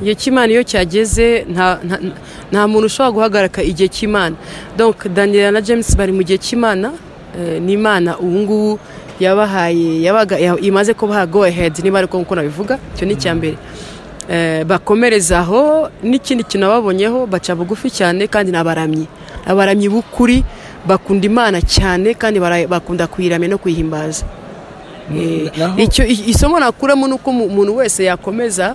igihe cy'imana iyo cyageze nta muntu ushobora guhagarika igihe cy'imana donk daniel na james bari mu gihe cy'imana n'imana ubu ngubu yabahaye yabaga imaze kubaha go ahead niba ari uko nabivuga icyo ni icya mbere bakomereza aho n'ikindi kintu babonyeho baca bugufi cyane kandi ni abaramyi abaramyi b'ukuri bakunda imana cyane kandi bakunda kuyiramya no kuyihimbaza isomo nakuramo ni uko umuntu wese yakomeza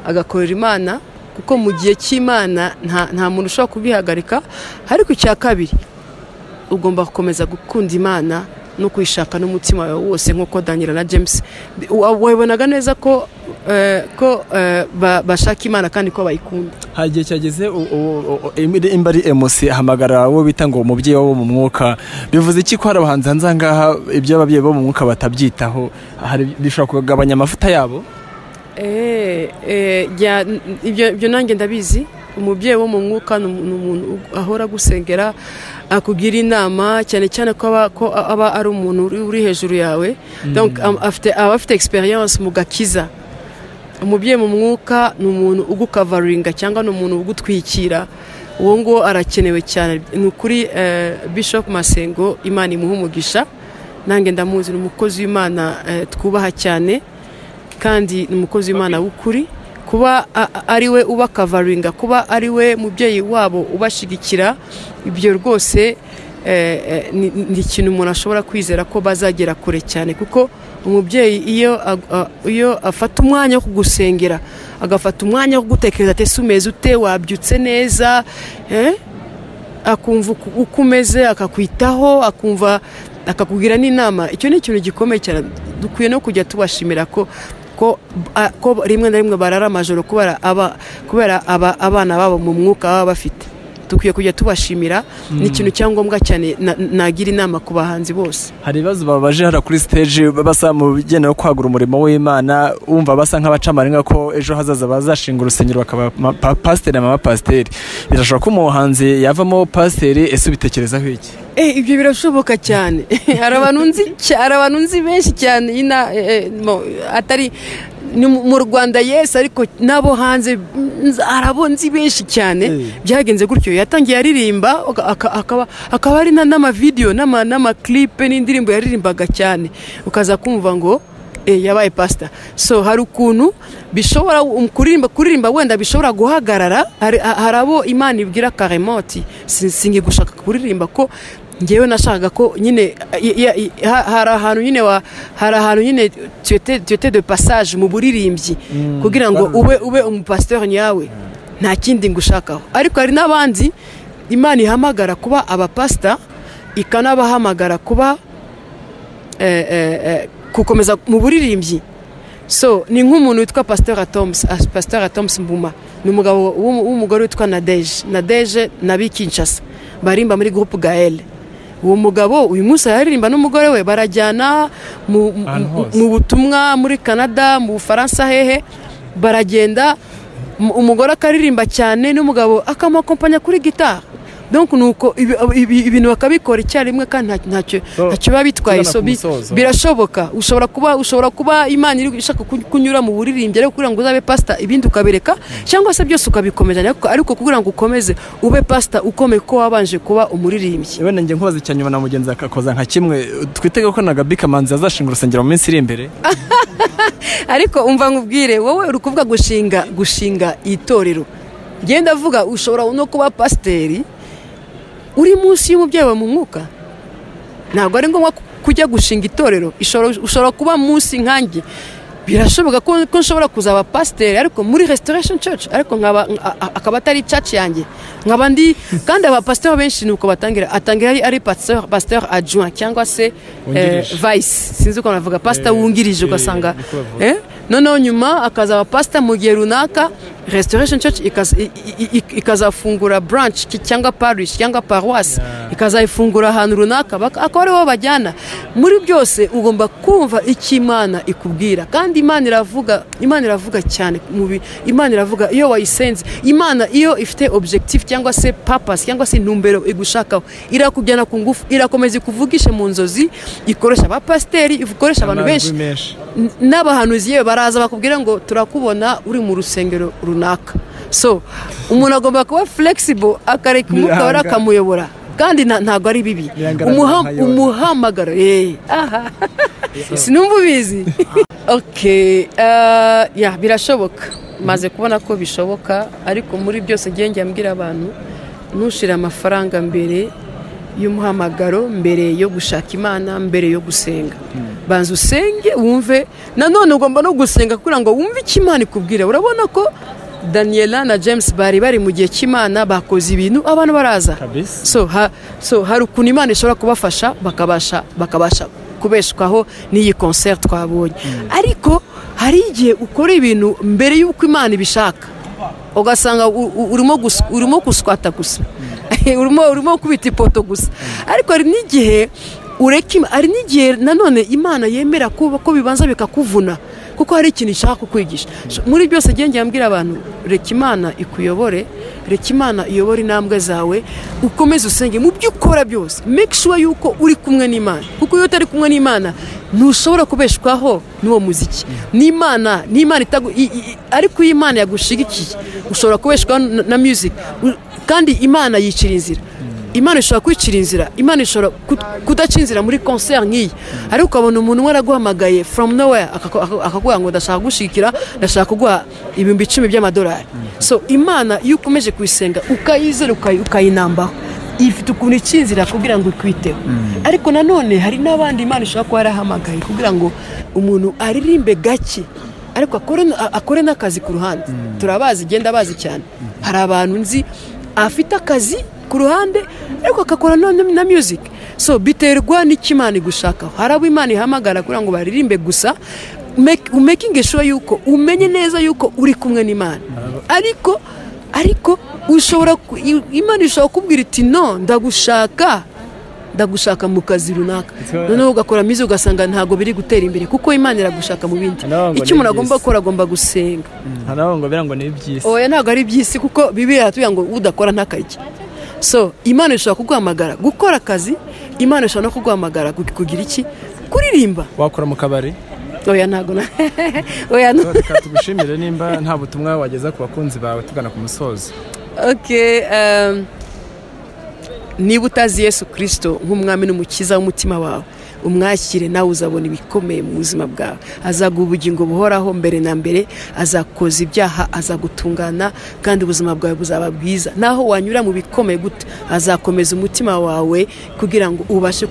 agakorera imana kuko mu gihe cy'imana nta muntu ushobora kubihagarika ariko icya kabiri ugomba gukomeza gukunda imana no kuyishaka n'umutima wawe wose nk'uko daniel na james wabonaga neza ko ko bashaka imana kandi ko bayikunda hari igihe cyageze imba ari emusi hamagara uwo bita ngo umubyeyi wo mu mwuka bivuze iki ko hari abahanzi hanze aha ngaha ibyo ababyeyi bo mu mwuka batabyitaho bishobora kugabanya amavuta yabo ibyo nanjye ndabizi umubyeyi wo mu mwuka ni umuntu ahora gusengera akugira inama cyane cyane ko aba ari umuntu uri hejuru yawe aba afite egisperiyanse mu gakiza umubyeyi mu mwuka ni umuntu ugukavaringa cyangwa ni umuntu ugutwikira uwo nguwo arakenewe cyane ni ukuri bishop masengo imana imuha umugisha nange ndamuzi ni umukozi w'imana twubaha cyane kandi ni umukozi w'imana w'ukuri kuba ari we ubakavaringa kuba ari we mubyeyi wabo ubashyigikira ibyo rwose ni ikintu umuntu ashobora kwizera ko bazagera kure cyane kuko umubyeyi iyo afata umwanya wo kugusengera agafata umwanya wo kugutekereza ati umeze ute wabyutse neza akumva uko umeze akakwitaho akumva akakugira n'inama icyo ni ikintu gikomeye cyane dukwiye no kujya tubashimira ko ko rimwe na rimwe barara amajoro kubera abana babo mu mwuka baba bafite dukwiye kujya tubashimira ni ikintu cya ngombwa cyane nagira inama ku bahanzi bose hari ibibazo babaje hariya kuri siteje basa mu bijyanye no kwagura umurimo w'imana wumva basa nk'abacamarenga ko ejo hazaza bazashinga urusengero bakaba pasiteri amapasiteri birashobora ko umuhanzi yavamo pasiteri ese ubitekerezaho iki ibyo birashoboka cyane hari abantu nzi benshi cyane atari ni mu rwanda yesi ariko n'abo hanze hari abo nzi benshi cyane byagenze gutyo yatangiye aririmba akaba ari n'amavideyo n'amakiripe n'indirimbo yaririmbaga cyane ukaza kumva ngo yabaye pasita so hari ukuntu bishobora kuririmba kuririmba wenda bishobora guhagarara hari abo imana ibwira karemoti singi gushaka kuririmba ko ngewe nashakaga ko nyine hari ahantu nyine hari ahantu nyine tuyete de passage mu buririmbyi kugira ngo ube ube umupasiteri nyawe nta kindi ngushakaho ariko hari n'abandi imana ihamagara kuba abapasita ikanabahamagara kuba gukomeza mu buririmbyi so ni nk'umuntu witwa pasiteri atomusi pasiteri atomusi mbuma ni umugabo w'umugore witwa nadeje nadeje na bikinshasa barimba muri gurupe gaele uwo mugabo uyu munsi araririmba n'umugore we barajyana mu butumwa muri canada mu bufaransa hehe baragenda umugore akaririmba cyane n'umugabo akamukompanya kuri gitari donk ni uko ibintu bakabikora icyarimwe kandi ntacyo biba bitwaye so birashoboka ushobora kuba ushobora kuba imana iri ishaka kunyura mu buririmbyi ariko kugira ngo uzabe pasita ibindi ukabireka cyangwa se byose ukabikomeza ariko kugira ngo ukomeze ube pasita ukomeye ko wabanje kuba umuririmbyi wenda njye nkubaza icya nyuma na mugenzi akakoza nka kimwe twitege ko na gabi kamanzi azashinga urusengero mu minsi iri imbere ariko umva nkubwire wowe uri kuvuga gushinga gushinga itorero genda avuga ushobora no kuba pasiteri uri munsi y'umubyeyi wa mu mwuka ntabwo ari ngombwa kujya gushinga itorero ushobora kuba munsi nkange birashoboka ko nshobora kuzaba pasiteri ariko muri restoration church ariko akaba atari church yanjye nkaba ndi kandi abapasiteri benshi ni uko batangira atangira ari pasiteri adjoint cyangwa se vice sinzi uko navuga pasita wungirije ugasanga noneho nyuma akazaba pasita mu gihe runaka restoration church ikazafungura branch cyangwa parish cyangwa paruwasi ikazayifungura ahantu runaka akaba ariho bajyana muri byose ugomba kumva icyo imana ikubwira kandi imana iravuga imana iravuga cyane imana iravuga iyo wayisenze imana iyo ifite objective cyangwa se papasi cyangwa se intumbero igushakaho irakujyana ku ngufu irakomeza ikuvugishe mu nzozi ikoresha abapasiteri ikoresha abantu benshi n'abahanuzi yewe baraza bakubwira ngo turakubona uri mu rusengero runaka runaka so umuntu agomba kuba flexible akareka umwuka wari akamuyobora kandi ntabwo ari bibi umuhamagara aha sinumva ubizi birashoboka maze kubona ko bishoboka ariko muri byose njya mbwira abantu ntushire amafaranga mbere y'umuhamagaro mbere yo gushaka imana mbere yo gusenga banza usenge wumve nanone ugomba no gusenga kugira ngo wumve icyo imana ikubwira urabona ko daniela na james bari bari mu gihe cy'imana bakoze ibintu abantu baraza so hari ukuntu imana ishobora kubafasha bakabasha kubeshwaho n'iyi konseri twabonye ariko hari igihe ukora ibintu mbere y'uko imana ibishaka ugasanga urimo guswata gusa urimo kubita ipoto gusa ariko hari n'igihe ureka hari n'igihe nanone imana yemera ko bibanza bikakuvuna kuko hari ikintu ishaka kukwigisha muri byose njya mbwira abantu reka imana ikuyobore reka imana iyobore intambwe zawe ukomeze usenge mu byo ukora byose make sure yuko uri kumwe n'imana kuko iyo utari kumwe n'imana ntushobora kubeshwaho n'uwo muziki n'imana n'imana ariko iyo imana yagushigikiye ushobora kubeshwaho na music kandi imana yicira inzira imana ishobora kwicira inzira imana ishobora kudaca inzira muri konseri nk'iyi ariko ukabona umuntu umwe araguhamagaye foromu nowhere akaguha ngo ndashaka kugushyigikira ndashaka kuguha ibihumbi icumi by'amadolari so imana iyo ukomeje kuyisenga ukayizera ukayinambaho ifite ukuntu icyinzira kugira ngo ikwiteho ariko nanone hari n'abandi imana ishobora kuba yarahamagaye kugira ngo umuntu aririmbe gake ariko akore n'akazi ku ruhande turabazi igenda bazi cyane hari abantu nzi afite akazi ku ruhande ariko agakora na muziki so biterwa n'icyo imana igushakaho hari abo imana ihamagara kugira ngo baririmbe gusa umekingi shuwa yuko umenye neza yuko uri kumwe n'imana ariko ariko ushobora imana ishobora kubwira iti no ndagushaka ndagushaka mu kazi runaka noneho ugakora mizi ugasanga ntabwo biri gutera imbere kuko imana iragushaka mu bindi icyo umuntu agomba gukora agomba gusenga ngo ni iby'isi oya ntabwo ari iby'isi kuko bibiri haratubwira ngo udakora ntakarye so imana ishobora kuguhamagara gukora akazi imana ishobora no kuguhamagara kugira iki kuririmba wakora mu kabari oya ntabwo na oya reka tugushimire nimba nta butumwa wageza ku bakunzi bawe tugana ku musozo niba utazi yesu kirisito nk'umwami n'umukiza w'umutima wawe umwakire nawe uzabona ibikomeye mu buzima bwawe azaguha ubugingo buhoraho mbere na mbere azakoza ibyaha azagutungana kandi ubuzima bwawe buzaba bwiza naho wanyura mu bikomeye gute azakomeza umutima wawe kugira ngo ubashe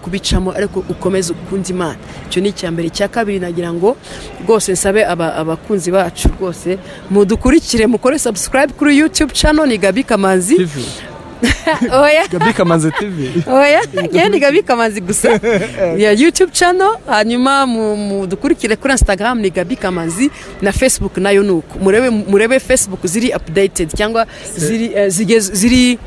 kubicamo ariko ukomeze ukunda imana icyo ni icya mbere icya kabiri nagira ngo rwose nsabe abakunzi bacu rwose mudukurikire mukore sabusikarayibe kuri yutube cano ni gabi kamanzi oya gabi kamanzi tv oya yewe ni gabi kamanzi gusa ya yutube cano hanyuma mudukurikire kuri instagram ni gabi kamanzi na facebook nayo ni uko murebe murebe facebook ziri updated cyangwa ziri ziri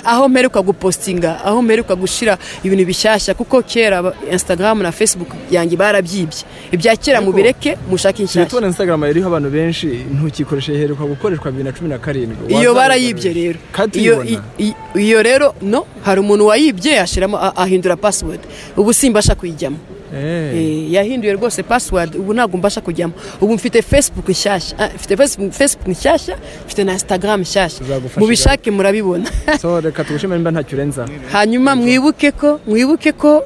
aho mperuka gupostinga aho mperuka gushyira ibintu bishyashya kuko kera instagram na facebook yanjye barabyibye ibya kera mubireke mushake inshyashya tubona instagram iriho abantu benshi ntukikoreshe heruka gukoreshwa bibiri na cumi na karindwi iyo barayibye rero iyo rero no hari umuntu wayibye yashyiramo ahindura password ubu simbasha kuyijyamo yahinduye rwose pasiwadi ubu ntabwo mbasha kujyamo ubu mfite facebook nshyashya mfite facebook nshyashya mfite na instagram nshyashya mubishake murabibona reka tugushimire nimba ntacyo urenza hanyuma mwibuke ko mwibuke ko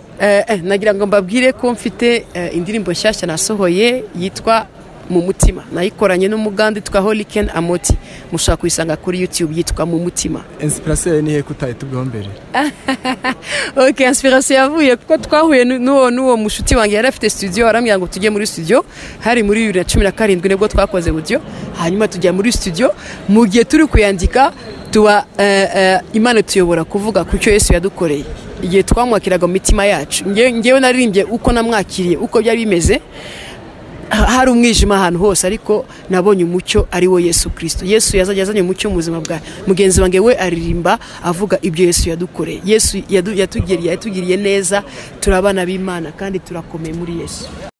nagira ngo mbabwire ko mfite indirimbo nshyashya nasohoye yitwa mu mutima nayikoranye n'umuganda witwa horiken amoti mushobora kuyisanga kuri yutube yitwa mu mutima insipirasiyo ni heko utahitubweho mbere oke insipirasiyo yavuye kuko twahuye n'uwo n'uwo mushuti wanjye yari afite studio arambwira ngo tujye muri studio hari muri bibiri na cumi na karindwi nibwo twakoze uburyo hanyuma tujya muri studio mu gihe turi kuyandika tuba imana tuyobora kuvuga ku cyo yesu yadukoreye igihe twamwakiraga mu mitima yacu ngewe naririmbye uko namwakiriye uko byari bimeze hari umwijima ahantu hose ariko nabonye umucyo ari wo yesu kirisito yesu yazajya azanye umucyo mu buzima bwawe mugenzi wanjye we aririmba avuga ibyo yesu yadukoreye yesu yatugiriye neza turabana b'imana kandi turakomeye muri yesu